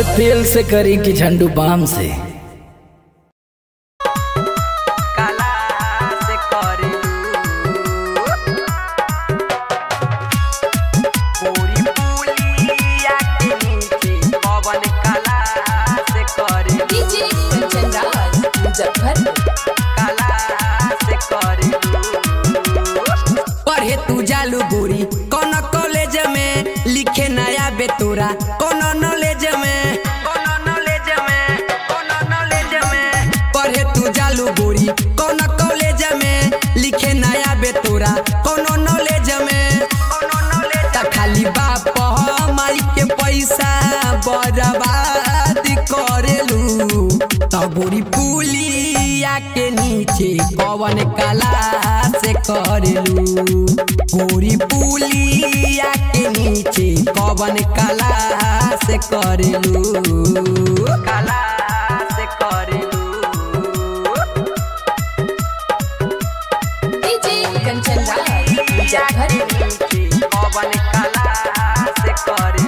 अरे तेल से करी कि झंडू बाम से काला से करेलू पूरी पुलिया के नीचे पवन काला से करेलू डीजे कंचन राज मुजफ्फरपुर काला से करेलू पढ़े तू जालू गोरी कौन कॉलेज में लिखे नया बेतोरा कौन नॉलेज में कौन नॉलेज में कौन नॉलेज में पढ़े तू जालू गोरी कौन कॉलेज में लिखे नया बेतोरा कौन नॉलेज में कौन नॉलेज त खाली बाप माई के पैसा बर्बाद करेलू त गोरी पुलिया के नीचे कवन कला से करेलू गोरी पुलिया के नीचे कवन कला से करेलू काला से करेलू डीजे कंचन राज मुजफ्फरपुर पवन काला से करे